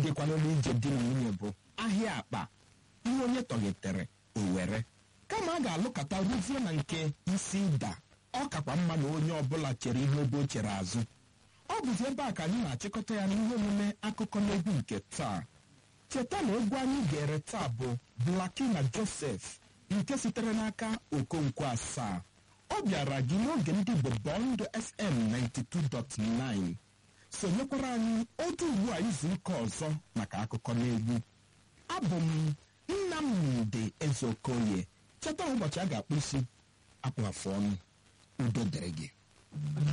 dịkwana n'ije di na nwunye bụ ahịa akpa ihe onye tọghetere o were kama a ga-alụkọta ruzie na nke isi ịda ọ kakwa mma na onye ọbụla chere ihe obe o chere azụ ọ bụzi ebe a ka anyị na-achịkọta ya n'ihe omume akụkọ n'egwu nke taa cheta na egwu anyị gere taa bụ blaki na josef nke sitere n'aka okonkwo asaa ọ bịara gị n'oge ndị Igbo Bond FM 92.9 sonyekwara anyị otu ugbu a izu ụka ọzọ maka akụkọ n'egwu abụ m Nnamdi Ezeokoye cheta ụbọchị a ga-akpụ isi akpụ afụ ọnụ udo dịrị gị